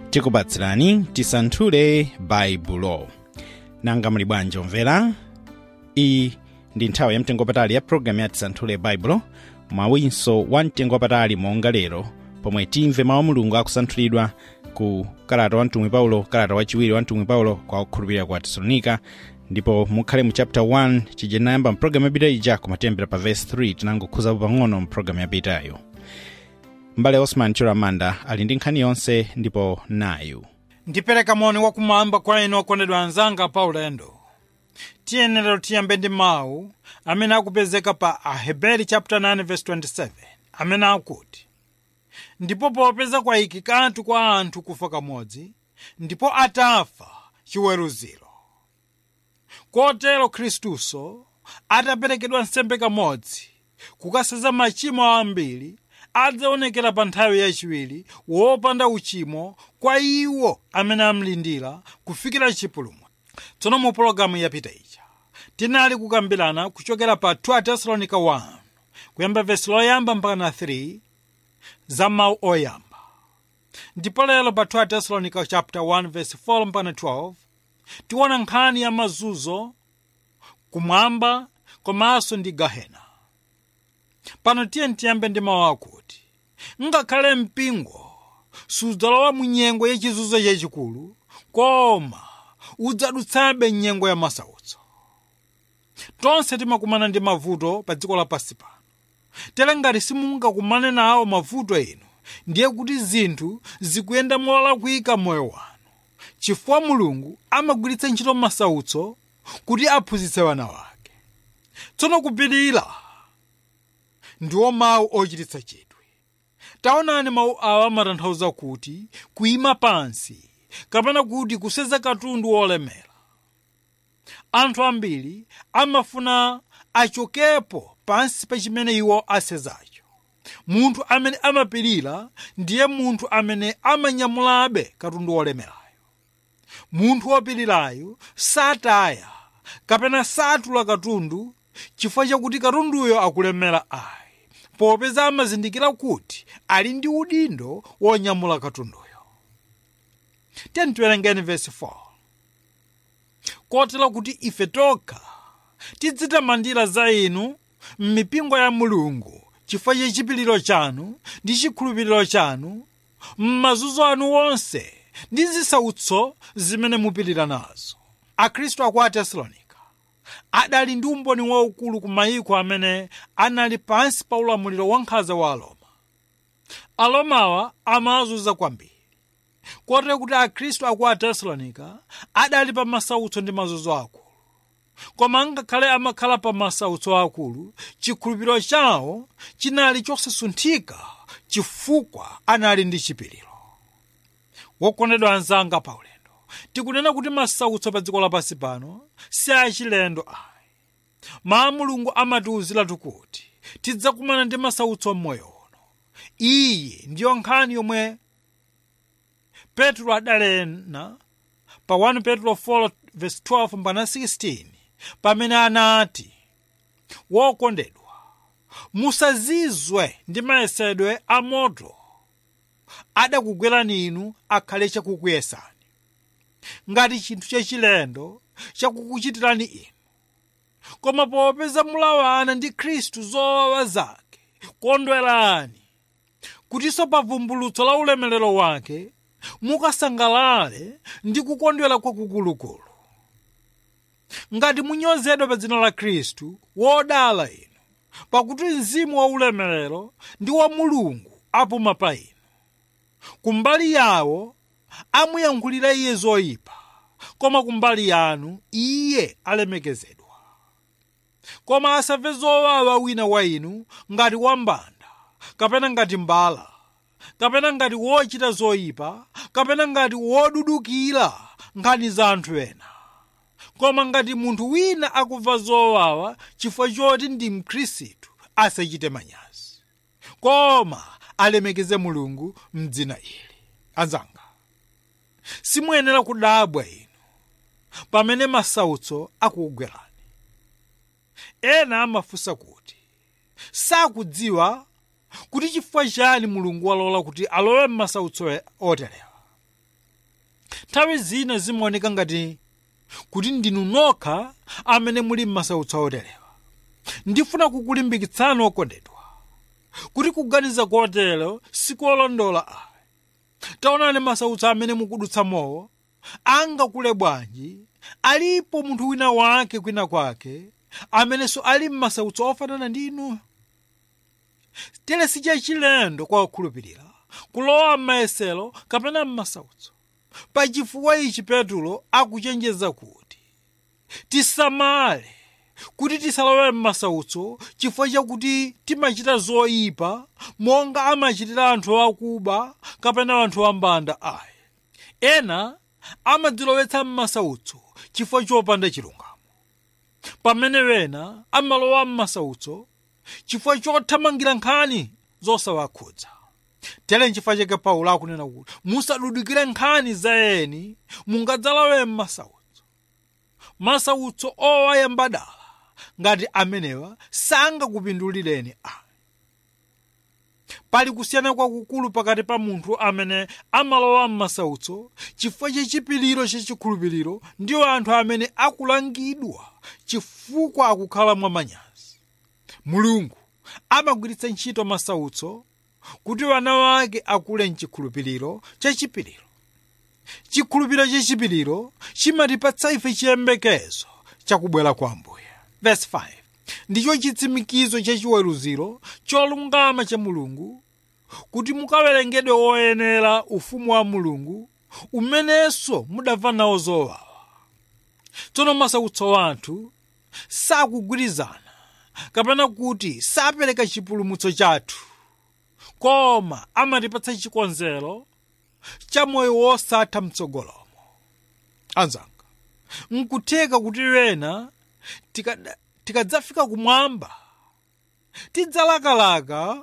tikupatsirani tisanthule baibulo nanga muli bwanji omvera iyi ndi nthawi yamtengopatali ya programu ya tisanthule baibulo mwawinso wa mtengopatali monga lero pomwe timve mawu a mulungu akusanthulidwa ku kalata wa mtumwi paulo kalata wachiwiri wa mtumwi paulo kwa okhulupirira ku atesalonika ndipo mukhale mu chapter 1 chije nayamba mpulogalamu yapita ija kumatembera pa verse 3 tinangokhuzapo pang'ono mpulogalamu yapitayo mbale osman chiramanda ali ndi nkhani yonse ndipo nayu ndipereka moni wakumwamba kwa inu okondedwa anzanga pa ulendo tiyenera tiyambe ndi mawu amene akupezeka pa aheberi chapter 9 verse 27 amene akuti ndipo popeza kwayikikatu kwa anthu kufa kamodzi ndipo atafa chiweruziro kotero khristuso ataperekedwa nsembe kamodzi kukaseza machimo ambiri adzaonekera pa nthawi yachiwiri wopanda uchimo kwa iwo amene amlindira kufikira chipulumwa tsono mu pologalamu yapita ija tinali kukambirana kuchokera pa 2 tesalonica 1 kuyamba vesi loyamba mpaka na 3 za mawu oyamba ndipo lero pa 2 tesalonica chapter 1 verse 4 mpaka 12 tiona nkhani ya mazunzo kumwamba komanso ndi gahena pano tiye tiyambe ndi mawu akuti ngakhale mpingo sudzalowa mu nyengo yachizunzo chachikulu koma udzadutsabe nyengo ya masautso tonse timakumana ndi mavuto pa dziko lapansi pano tere ngati simungakumane nawo mavuto enu ndiye kuti zinthu zikuyenda molakwika moyo wanu chifukwa mulungu amagwiritsa ntchito masautso kuti aphunzitse wana wake tsono kupirira ndiwo mawu ochititsa chidwi taonani mawu awa amatanthauza kuti kuyima pansi kapena kuti kuseza katundu wolemera anthu ambiri amafuna achokepo pansi pa chimene iwo asezacho munthu amene amapirira ndiye munthu amene amanyamulabe katundu wolemerayo munthu wopirirayo sataya kapena satula katundu chifukwa chakuti katunduyo akulemera ayi popeza amazindikira kuti ali ndi udindo wonyamula katunduyo tiyeni tiwerengeni vesi 4 kotero kuti ife tokha tidzitamandira za inu m'mipingo ya mulungu chifukwa cha chipiliro chanu ndi chikhulupiriro chanu m'mazunzo anu wonse ndi zisautso zimene mupirira nazo akhristu aku atesalonika adali ndi umboni waukulu ku mayiko amene anali pansi pa ulamuliro wa nkhanza wa aloma alomawa amazunza kwambiri kotero kuti akhristu aku atesalonika adali pa masautso ndi mazunzo akulu koma ngakhale amakhala pa masautso akulu chikhulupiriro chawo chinali chosasunthika chifukwa anali ndi chipiriro wokondedwa anzanga pa ulendo tikunena kuti masautso pa dziko lapansi pano si achilendo ayi mawu mulungu amatiwuziratu kuti tidzakumana ndi masautso m'moyo uno iyi ndiyo nkhani yomwe petro adalena pa 1 petro 4 verse 12 mpaka 16 pamene anati wokondedwa musazizwe ndi mayesedwe a moto adakugwerani inu akhale chakukuyesani ngati chinthu chachilendo chakukuchitirani inu koma popeza mulawana ndi khristu zowawa zake kondwerani kutinso pa vumbulutso la ulemerero wake mukasangalale ndi kukondwera kwakukulukulu ngati munyozedwa pa dzina la khristu wodala inu pakuti mzimu wa ulemerero ndi wa mulungu apuma pa inu kumbali yawo amuyankhulira iye zoyipa koma kumbali yanu iye alemekezedwa koma asamve zowawa wina wa inu ngati wambanda kapena ngati mbala kapena ngati wochita zoyipa kapena ngati wodudukira nkhani za anthu ena koma ngati munthu wina akumva zowawa chifukwa choti ndi mkhristu asachite manyazi koma alemekeze mulungu mdzina ili anzanga simuyenera kudabwa inu pamene masautso akugwerani ena amafunsa kuti sakudziwa kuti chifukwa chani mulungu walola kuti alowe m'masautso oterewa nthawi zina zimaoneka ngati kuti ndinu nokha amene muli m'masautso oterewa ndifuna kukulimbikitsani okondedwa kuti kuganiza kotero sikolondola ayi taonani masautso amene mukudutsa mowo angakule bwanji alipo munthu wina wake kwina kwake amenenso ali m'masautso ofanana ndi inuyo tere sichachilendo kwa okhulupirira kulowa m'mayesero kapena m'masautso pachifukwa ichi petulo akuchenjeza kuti tisamale kuti tisalowe m'masautso chifukwa chakuti timachita zoyipa monga amachitira anthu akuba kapena anthu ambanda ayi ena amadzilowetsa m'masautso chifukwa chopanda chilungamo pamene wena amalowa m'masautso chifukwa chothamangira nkhani zosawakhudza tere nchifukwa chake paulo akunena kuti musadudikire nkhani za eni mungadzalowe m'masautso masautso owayambadala ngati amenewa sangakupindulireni ayi pali kusiyana kwakukulu pakati pa munthu amene amalowa m'masautso chifukwa chachipiriro chachikhulupiriro ndiwo anthu amene akulangidwa chifukwa akukhala mwamanyazi mulungu amagwiritsa ntchito masautso kuti wana wake akule mchikhulupiriro chachipiriro chikhulupiriro chachipiriro chimatipatsa ife chiyembekezo chakubwera kwa ambuye verse 5 ndicho chitsimikizo chachiweruziro cholungama cha mulungu kuti mukawerengedwe oyenera ufumu wa mulungu umenenso mudamva nawo zowawa tsono masautso wathu sakugwirizana kapena kuti sapereka chipulumutso chathu koma amatipatsa chikonzero cha moyo wosatha mtsogolomo anzanga nkutheka kuti wena tikada- tikadzafika kumwamba tidzalakalaka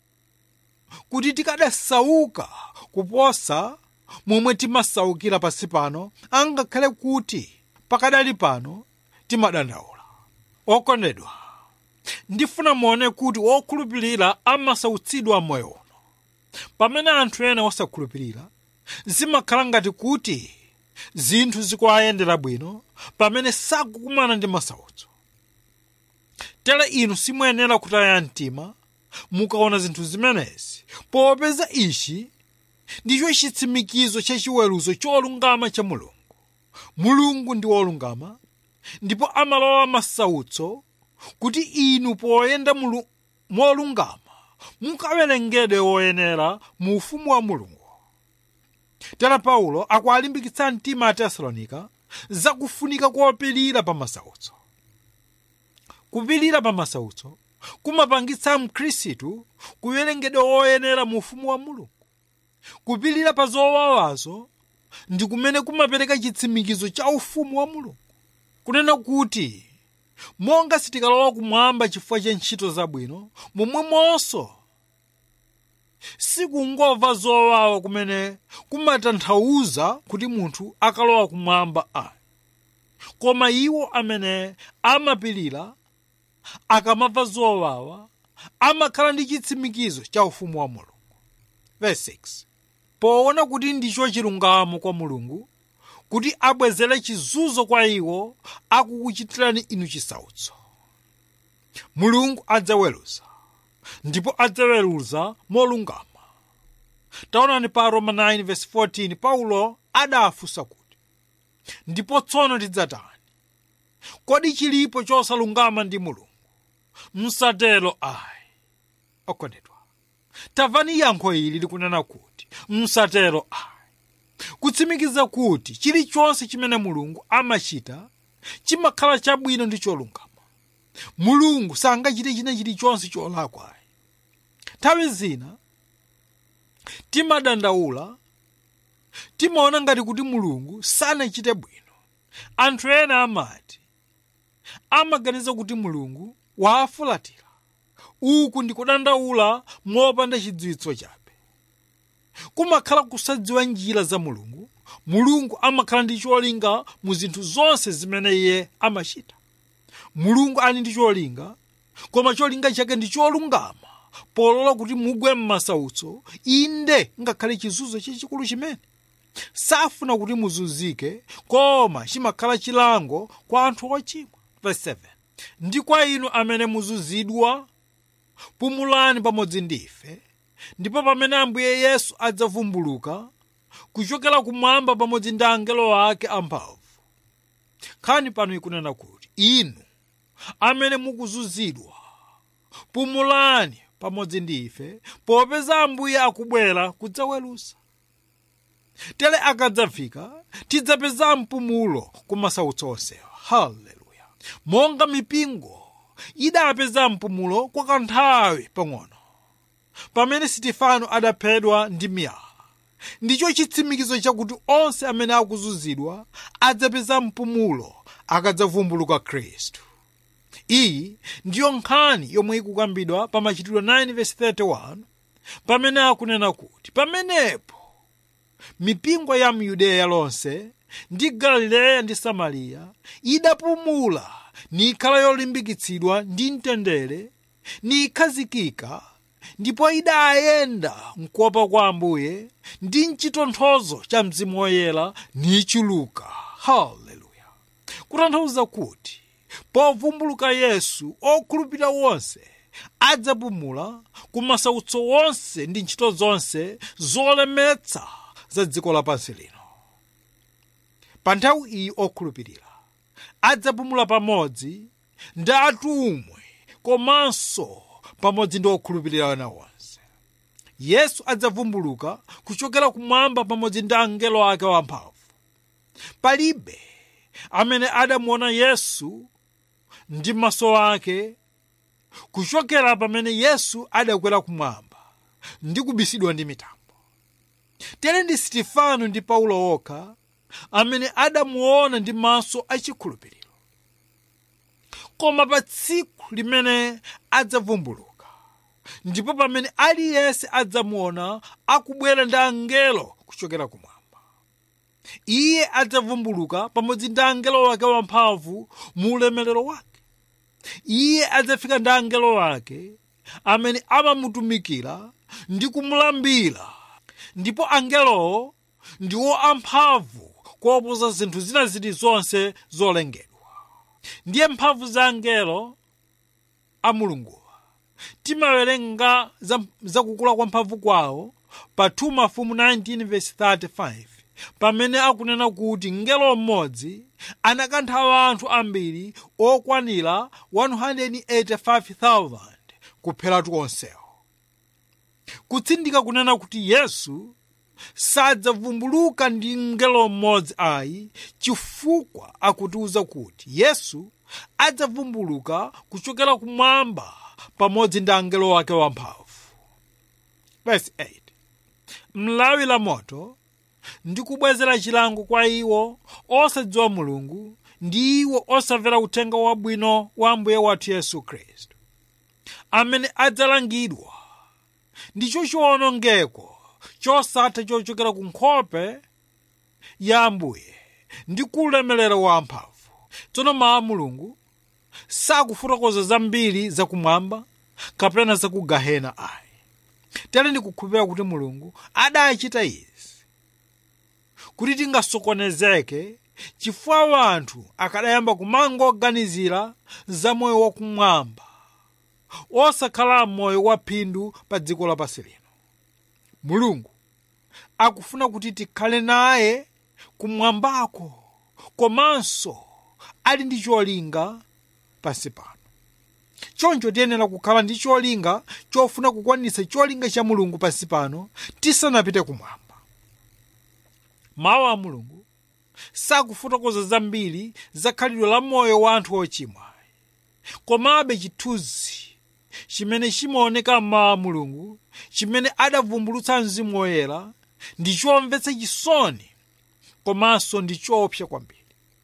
kuti tikadasauka kuposa momwe timasaukira pansi pano angakhale kuti pakadali pano timadandaula okondedwa ndifuna muone kuti wokhulupirira amasautsidwa moyo uno pamene anthu ena osakhulupirira zimakhala ngati kuti zinthu zikuwayendera bwino pamene sakukumana ndi masautso tere inu simuyenera kutaya mtima mukaona zinthu zimenezi popeza ichi ndicho chitsimikizo chachiweruzo cholungama cha mulungu mulungu ndi wolungama ndipo amalowa masautso kuti inu poyenda mulu- molungama mukawerengedwe woyenera mu ufumu wa mulungu tera paulo akuwalimbikitsa mtima a tesalonika zakufunika kopirira pa masautso kupirira pa masautso kumapangitsa mkhristu kuwerengedwa woyenera mu ufumu wa mulungu kupirira pa zowawazo ndi kumene kumapereka chitsimikizo cha ufumu wa mulungu kunena kuti monga sitikalowa kumwamba chifukwa cha ntchito zabwino momwemonso sikungomva zowawa kumene kumatanthauza kuti munthu akalowa kumwamba ayi koma iwo amene amapirira akamamva zowawa amakhala ndi chitsimikizo cha ufumu wa mulungu verse 6 poona kuti ndicho chilungamo kwa mulungu kuti abwezere chizunzo kwa iwo akukuchitirani inu chisautso mulungu adzaweruza ndipo adzaweruza molungama taonani pa roma 9:14 paulo adafunsa kuti ndipo tsono tidzatani kodi chilipo chosalungama ndi mulungu msatero ayi okondedwa tamvani yankho ili likunena kuti msatero ayi kutsimikiza kuti chilichonse chimene mulungu amachita chimakhala chabwino ndi cholungama mulungu sangachite china chilichonse cholakwa ayi nthawi zina timadandaula timaona ngati kuti mulungu sanachite bwino anthu ena amati amaganiza kuti mulungu waafulatira uku ndi kudandaula mopanda chidziwitso chabe kumakhala kusadziwa njira za mulungu mulungu amakhala ndi cholinga mu zinthu zonse zimene iye amachita mulungu ali ndi cholinga koma cholinga chake ndi cholungama polola kuti mugwe m'masautso inde ngakhale chizunzo chachikulu chimene safuna kuti muzunzike koma chimakhala chilango kwa anthu ochimwa verse 7 ndi kwa inu amene muzunzidwa pumulani pamodzi ndife ndipo pamene ambuye yesu adzavumbuluka kuchokera kumwamba pamodzi ndi angelo ake amphamvu nkhani pano ikunena kuti inu amene mukuzunzidwa pumulani pamodzi ndi ife popeza ambuye akubwera kudzaweruza tere akadzafika tidzapeza mpumulo ku masautso onsewa haleluya monga mipingo idapeza mpumulo kwa kanthawi pang'ono pamene sitifano adaphedwa ndi miyala ndicho chitsimikizo chakuti onse amene akuzunzidwa adzapeza mpumulo akadzavumbuluka khristu iyi ndiyo nkhani yomwe ikukambidwa pa machitidwe 9:31 pamene akunena kuti pamenepo mipingo ya myudeya lonse ndi galileya ndi samariya idapumula nikhala yolimbikitsidwa ndi mtendere nikhazikika ndipo idayenda mkuopa kwa ambuye ndi mchitonthozo cha mzimu woyera nichuluka haleluya kutanthauza kuti povumbuluka yesu okhulupirira wonse adzapumula ku masautso wonse ndi ntchito zonse zolemetsa za dziko lapansi lino pa nthawi iyi okhulupirira adzapumula pamodzi ndi atumwi komanso pamodzi ndi okhulupirira ena onse yesu adzavumbuluka kuchokera kumwamba pamodzi ndi angelo ake wamphamvu palibe amene adamuona yesu ndi maso ake kuchokera pamene yesu adakwera kumwamba ndi kubisidwa ndi mitambo tere ndi sitifano ndi paulo okha amene adamuona ndi maso achikhulupiriro koma pa tsiku limene adzavumbuluka ndipo pamene aliyense adzamuona akubwera ndi angelo kuchokera kumwamba iye adzavumbuluka pamodzi ndi angelo wake wamphamvu mu ulemerero wake iye adzafika ndi angelo wake amene amamutumikira ndi kumulambira ndipo angelowo ndiwo amphamvu kuoposa zinthu zina zilizonse zolengedwa ndiye mphamvu za angelo a mulunguwa timawerenga za, za kukula kwa mphamvu kwawo pa 2 mafumu 19:35 pamene akunena kuti mngelo mmodzi anakantha anthu ambiri okwanira 185,000 kupheratu onsewo kutsindika kunena kuti yesu sadzavumbuluka ndi mngelo mmodzi ayi chifukwa akutiuza kuti yesu adzavumbuluka kuchokera kumwamba pamodzi ndi angelo wake wamphamvu verse 8 mlawi la moto ndi kubwezera chilango kwa iwo osadziwa mulungu ndi iwo osamvera uthenga wabwino wa ambuye wathu yesu khristu amene adzalangidwa ndicho chiwonongeko chosatha chochokera ku nkhope ya ambuye ndi kulemelero wa amphamvu tsono mawu a mulungu sakufotokoza zambiri zakumwamba kapena zaku gahena ayi tere ndikukhulupirira kuti mulungu adachita izi kuti tingasokonezeke chifukwa anthu akadayamba kumangoganizira za moyo wakumwamba osakhala moyo wa phindu pa dziko lapansi lino mulungu akufuna kuti tikhale naye kumwambako komanso ali ndi cholinga pansi pano choncho tiyenera kukhala ndi cholinga chofuna kukwanitsa cholinga cha mulungu pansi pano tisanapite kumwamba mawu a mulungu sakufotokoza zambiri za khalidwe la moyo wa anthu ochimwa komabe chithunzi chimene chimaoneka m'mawu a mulungu chimene adavumbulutsa mzimu woyera ndi chomvetsa chisoni komanso ndi choopsa kwambiri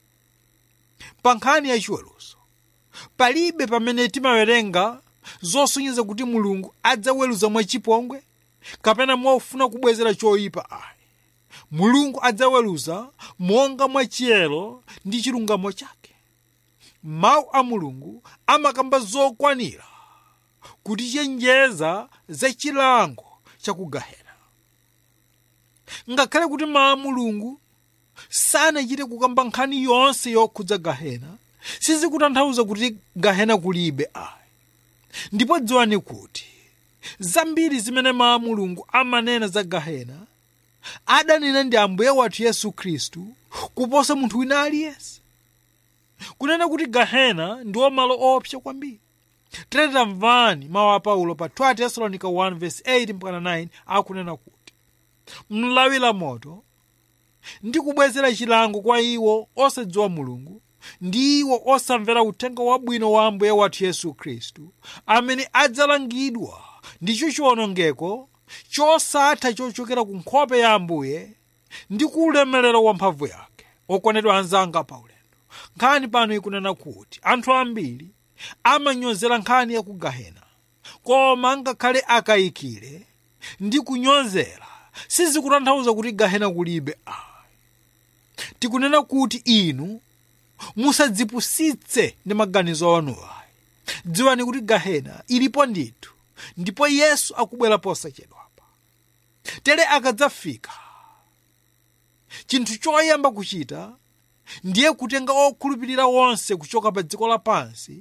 pa nkhani yachiweruzo palibe pamene timawerenga zosonyeza kuti mulungu adzaweruza mwachipongwe kapena mwaufuna kubwezera choyipa ayi mulungu adzaweruza monga mwachiyero ndi chilungamo chake mawu a mulungu amakamba zokwanira kutichenjeza za chilango chakugahena ngakhale kuti mawu a mulungu sanachite kukamba nkhani yonse yokhudza gahena sizikutanthauza kuti gahena kulibe ayi ndipo dziwani kuti zambiri zimene mawu a mulungu amanena za gahena adanena ndi ambuye wathu yesu khristu kuposa munthu wina aliyense kunena kuti gahena ndiwo malo opsa kwambiri tamvani mawu a paulo pa 2 tesalonica 1 verse 8 mpaka 9 akunena kuti mlawira moto ndi kubwezera chilango kwa iwo osadziwa mulungu ndi iwo osamvera uthenga wabwino wa ambuye wathu yesu khristu amene adzalangidwa ndicho chiwonongeko chosatha chochokera ku nkhope ya ambuye ndi ku ulemerero wa mphamvu yake okondedwa anzanga paulendo nkhani pano ikunena kuti anthu ambiri amanyozera nkhani ya ku gahena koma ngakhale akayikire ndi kunyozera sizikutanthauza kuti gahena kulibe ayi tikunena kuti inu musadzipusitse ndi maganizo anuwo ayi dziwani kuti gahena ilipo ndithu ndipo yesu akubwera posachedwapa tere akadzafika chinthu choyamba kuchita ndiye kutenga okhulupirira wonse kuchoka pa dziko lapansi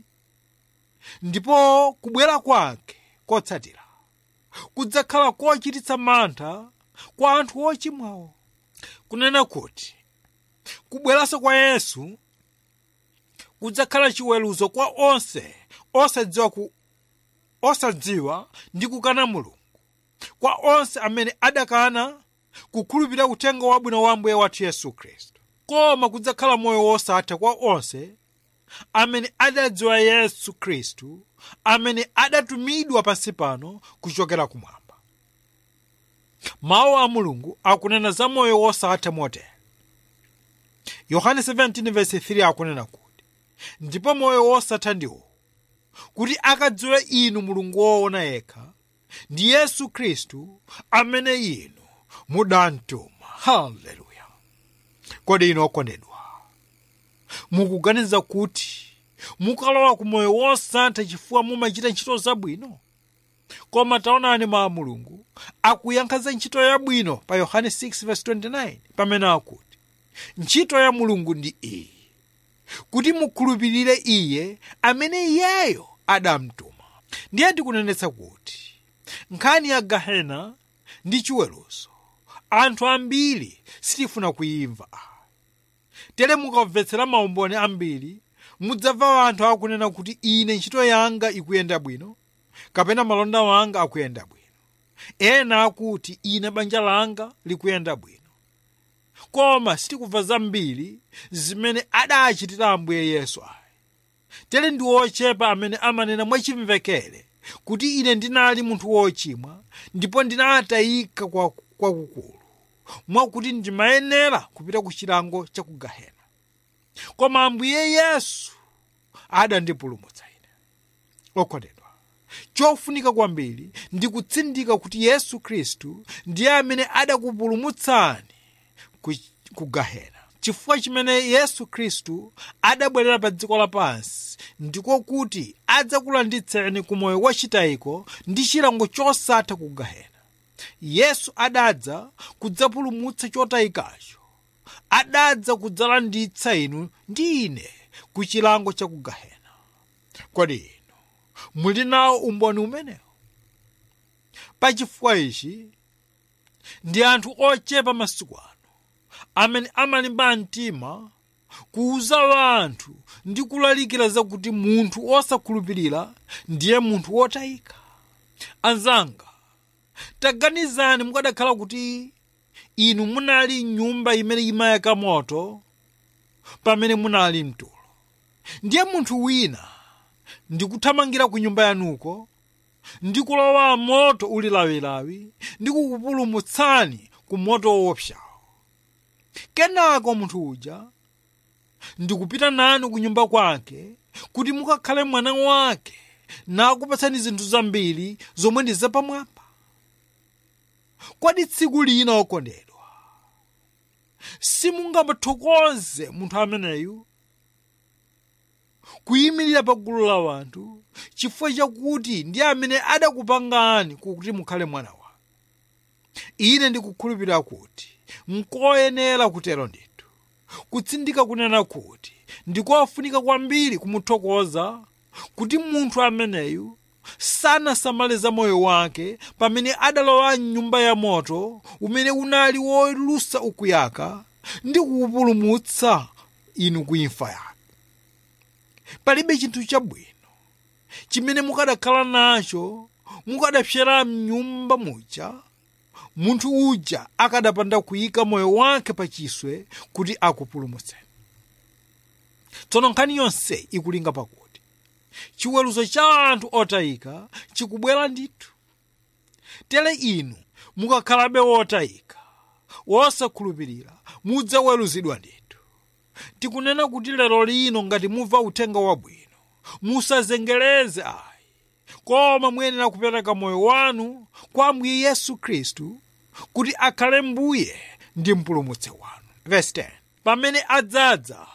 ndipo kubwera kwake kotsatira kudzakhala kochititsa mantha kwa anthu ochimwawo kunena kuti kubweranso kwa yesu kudzakhala chiweruzo kwa onse osadziwa ku osadziwa ndi kukana mulungu kwa onse amene adakana kukhulupirira uthenga wabwino wa ambuye wathu yesu khristu koma kudzakhala moyo wosatha kwa onse amene adadziwa yesu khristu amene adatumidwa pansi pano kuchokera kumwamba mawu a mulungu akunena za moyo wosatha motere yohane 17:3 akunena kuti ndipo moyo wosatha ndiwo kuti akadziwe inu mulungu woona yekha ndi yesu khristu amene inu mudamtuma haleluya kodi inu okondedwa mukuganiza kuti mukalowa ku moyo wosatha chifukwa mumachita ntchito zabwino koma taonani mawu a mulungu akuyankha za ntchito yabwino pa yohane 6:29 pamene akuti ntchito ya mulungu ndi iyi kuti mukhulupirire iye amene iyeyo adamtuma ndiye ndikunenetsa kuti nkhani ya gahena ndi chiweruzo anthu ambiri sitifuna kuyimva tere mukamvetsera maumboni ambiri mudzamva anthu akunena kuti ine ntchito yanga ikuyenda bwino kapena malonda wanga akuyenda bwino ena akuti ine banja langa likuyenda bwino koma sitikubva zambiri zimene adachitira ambuye yesu ayi tere ndi ochepa amene amanena mwachimvekere kuti ine ndinali munthu wochimwa ndipo ndinatayika kwakukulu kwa mwakuti ndimayenera kupita ku chilango cha ku gahena koma ambuye yesu adandipulumutsa ine okondedwa chofunika kwambiri ndi kutsindika kuti yesu khristu ndiye amene adakupulumutsani ku, ku gahena chifukwa chimene yesu khristu adabwerera pa dziko lapansi ndiko kuti adzakulanditseni ku moyo wachitayiko ndi chilango chosatha ku gahena yesu adadza kudzapulumutsa chotayikacho adadza kudzalanditsa inu ndi ine ku chilango cha ku gahena kodi inu muli nawo umboni umenewo pachifukwa ichi ndi anthu ochepa masiku ano amene amalimba mtima kuuza anthu ndi kulalikira zakuti munthu osakhulupirira ndiye munthu wotayika anzanga taganizani mukadakhala kuti inu munali nyumba imene imayaka moto pamene munali mtulo ndiye munthu wina ndikuthamangira ku nyumba yanuko ndi kulowa moto uli lawilawi ndi kukupulumutsani ku moto woopsawo kenako munthu uja ndikupita nanu ku nyumba kwake kuti mukakhale mwana wake nakupatsani zinthu zambiri zomwe ndi zapamwamba kodi tsiku lina okondedwa simungamathokoze munthu ameneyu kuyimirira pa gulu la wanthu chifukwa chakuti ndi amene adakupangani kuti mukhale mwana wa ine ndikukhulupirira kuti nkoyenera kutero ndithu kutsindika kunena kuti ndikofunika kwambiri kumuthokoza kuti munthu ameneyu sanasamale za moyo wake pamene adalowa mnyumba ya moto umene unali wolusa ukuyaka ndi kuwupulumutsa inu ku imfa yake palibe chinthu chabwino chimene mukadakhala nacho mukadapsyera mnyumba muja munthu uja akadapanda kuyika moyo wake pachiswe kuti akupulumutseni tsono nkhani yonse ikulinga pakuti chiweruzo cha anthu otayika chikubwera ndithu tere inu mukakhalabe wotayika wosakhulupirira mudzaweruzidwa ndithu tikunena kuti lero lino ngati mumva uthenga wabwino musazengereze ayi koma muyenera kupereka moyo wanu kwa ambuye yesu khristu kuti akhale mbuye ndi mpulumutsi wanu Verse 10. pamene adzadza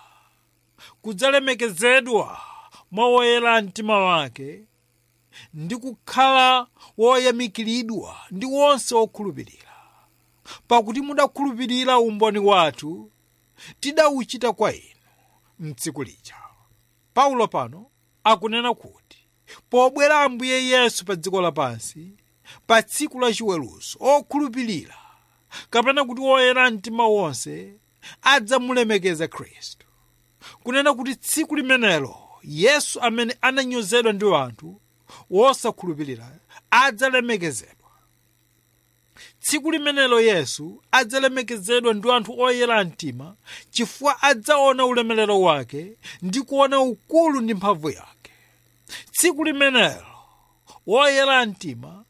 kudzalemekezedwa mwa woyera mtima wake ndi kukhala woyamikiridwa ndi wonse wokhulupirira pakuti mudakhulupirira umboni wathu tidawuchita kwa inu mtsiku lija paulo pano akunena kuti pobwera ambuye yesu pa dziko lapansi pa tsiku la chiweruzo okhulupirira kapena kuti woyera mtima wonse adzamulemekeza khristu kunena kuti tsiku limenelo yesu amene ananyozedwa ndi anthu wosakhulupirira adzalemekezedwa tsiku limenelo yesu adzalemekezedwa ndi anthu oyera mtima chifukwa adzaona ulemerero wake ndi kuona ukulu ndi mphamvu yake tsiku limenelo woyera mtima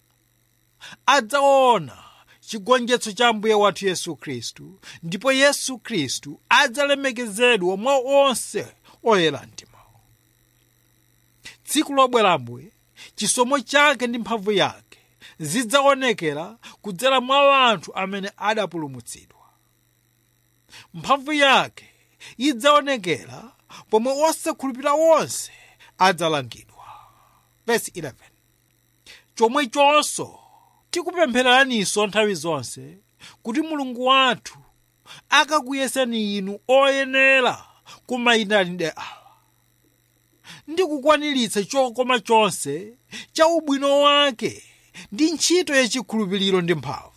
adzaona chigonjetso cha mbuye wathu yesu khristu ndipo yesu khristu adzalemekezedwa mwa onse oyera mtima tsiku lobwera mbuye chisomo chake ndi mphamvu yake zidzaonekera kudzera mwa anthu amene adapulumutsidwa mphamvu yake idzaonekera pomwe osakhulupirira wonse adzalangidwa Verse 11 chomwechonso tikupemphereraninso nthawi zonse kuti mulungu wathu akakuyeseni inu oyenera kumayitanidwe awa ndi kukwaniritsa chokoma chonse cha ubwino wake ndi ntchito yachikhulupiriro ndi mphamvu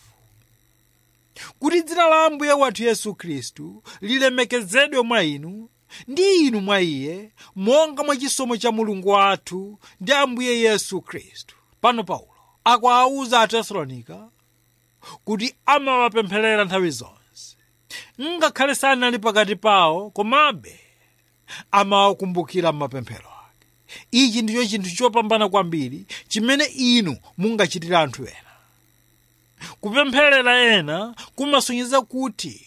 kuti dzina la ambuye wathu yesu khristu lilemekezedwe mwa inu ndi inu mwa iye monga mwa chisomo cha mulungu wathu ndi ambuye yesu khristu pano paulo akuwauza atesalonika kuti amawapempherera nthawi zonse ngakhale sanali pakati pawo komabe amawakumbukira m'mapemphero ake ichi ndicho chinthu chopambana kwambiri chimene inu mungachitira anthu ena kupempherera ena kumasonyeza kuti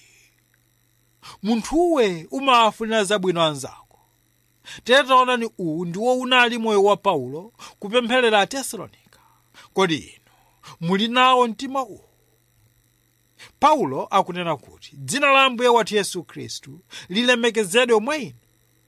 munthuwe umawafunira zabwino anzako tetaonani uwu ndiwo unali moyo wa paulo kupempherera atesalonika kodi inu muli nawo mtima uwu paulo akunena kuti dzina la ambuye wathu yesu khristu lilemekezedwe mwa inu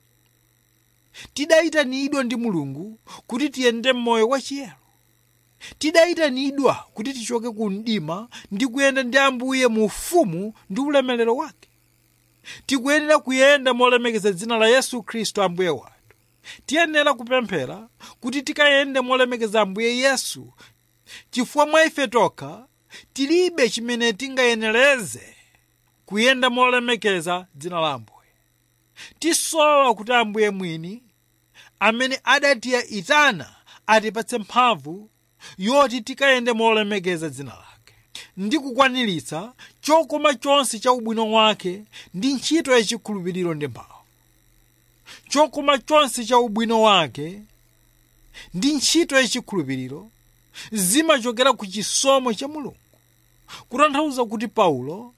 tidayitanidwa ndi mulungu kuti tiyende m'moyo wachiyero tidayitanidwa kuti tichoke ku mdima ndi kuyenda ndi ambuye mu ufumu ndi ulemerero wake tikuyenera kuyenda molemekeza dzina la yesu khristu ambuye wathu tiyenera kupemphera kuti tikayende molemekeza ambuye yesu chifukwa mwa ife tokha tilibe chimene tingayenereze kuyenda molemekeza dzina la ambuye tisowa kuti ambuye mwini amene adatiyitana atipatse mphamvu yoti tikayende molemekeza dzina lake ndi kukwaniritsa chokoma chonse cha ubwino wake ndi ntchito yachikhulupiriro ndi mphamvu chokoma chonse cha ubwino wake ndi ntchito yachikhulupiriro zimachokera ku chisomo cha mulungu kutanthauza kuti paulo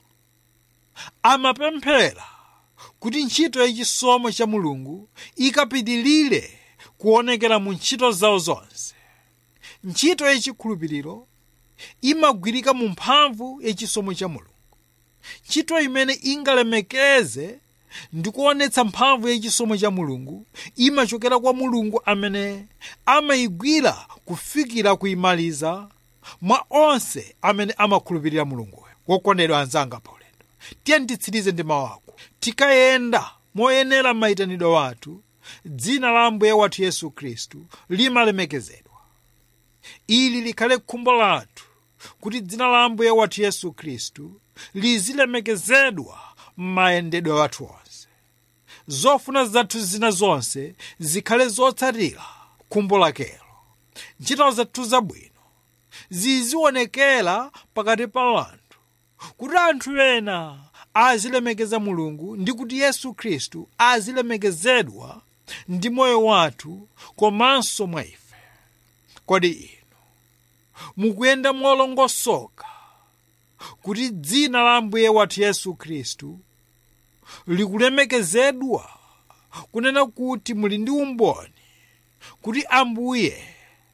amapemphera kuti ntchito yachisomo cha mulungu ikapitilire kuonekera mu ntchito zawo zonse ntchito yachikhulupiriro imagwirika mu mphamvu yachisomo cha mulungu ntchito imene ingalemekeze ndi kuonetsa mphamvu yachisomo cha mulungu imachokera kwa mulungu amene amayigwira kufikira kuyimaliza mwa onse amene amakhulupirira mulunguyo wokondedwa anzanga paulendo tiye nditsirize ndi mawu ako tikayenda moyenera mayitanidwe wathu dzina la ambuye wathu yesu khristu limalemekezedwa ili likhale khumbo lathu kuti dzina la ambuye wathu yesu khristu lizilemekezedwa m'mayendedwe wathu onse zofuna zathu zina zonse zikhale zotsatira khumbo lakelo ntchito zathu zabwino zizionekera pakati pa anthu kuti anthu ena azilemekeza mulungu ndi kuti yesu khristu azilemekezedwa ndi moyo wathu komanso mwa ife kodi inu mukuyenda molongosoka kuti dzina la ambuye wathu yesu khristu likulemekezedwa kunena kuti muli ndi umboni kuti ambuye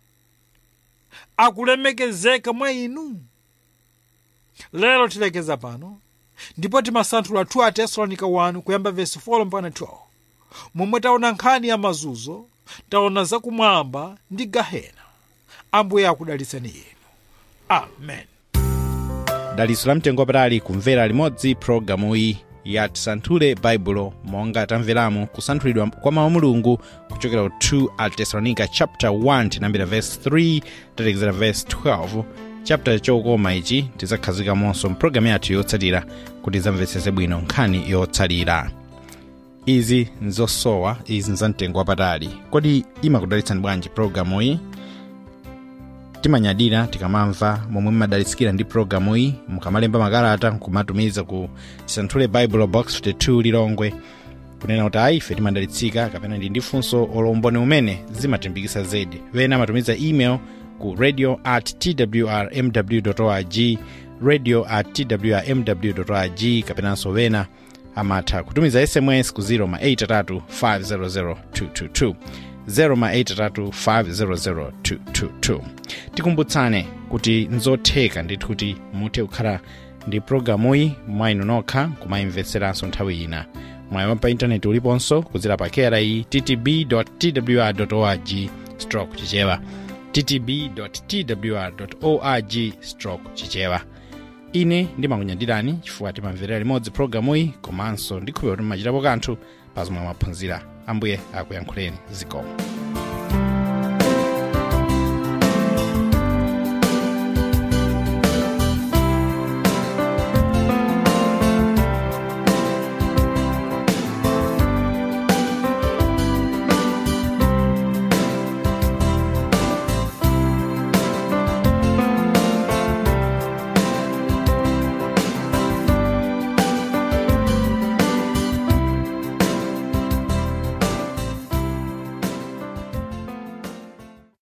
akulemekezeka mwa inu lero tilekeza pano ndipo timasanthula 2 a tesalonika 1 kuyamba vesi 4 mpaka 12 momwe taona nkhani ya mazunzo taona zakumwamba ndi gahena ambuye akudalitseni inu amen dalitso la mtengo wapatali kumvera limodzi pologalamu iyi ya tisanthule baibulo monga tamveramo kusanthulidwa kwa mawu a mulungu kuchokera ku 2 a tesalonika chapter 1 tinambira verse 3 tatekezera verse 12 chapter chokoma ichi tidzakhazikamonso mpulogalamu yathu yotsatira kuti zamvetsese bwino nkhani yotsalira izi nzosowa izi nzamtengo wapatali kodi imakudalitsani bwanji pulogalamu iyi timanyadira tikamamva momwe mmadalitsikira ndi pulogalamu iyi mukamalemba makalata nkumatumiza ku tisanthule bible box 52 lilongwe kunena kuti ayi ife timadalitsika kapena ndi ndifunso olomboni umene zimatimbikitsa zedi wena amatumiza email ku radio at twrmw org radio at twrmw org kapenanso wena amatha kutumiza sms ku 0 ma 83 500 222 0 tikumbutsane kuti nzotheka ndithu kuti muthe kukhala ndi pulogalamuyi mwainu nokha kumayimvetseranso nthawi ina mwayi pa intaneti uliponso kudzera pa kera iyi ttb twr org stroke chichewa ttb twr org stroke chichewa ine ndimakunyadirani chifukwa timamverera limodzi pulogalamuyi komanso ndikhulupirira kuti mmachitapo kanthu pa zomwe mwaphunzira ambuye akuyankhuleni zikomo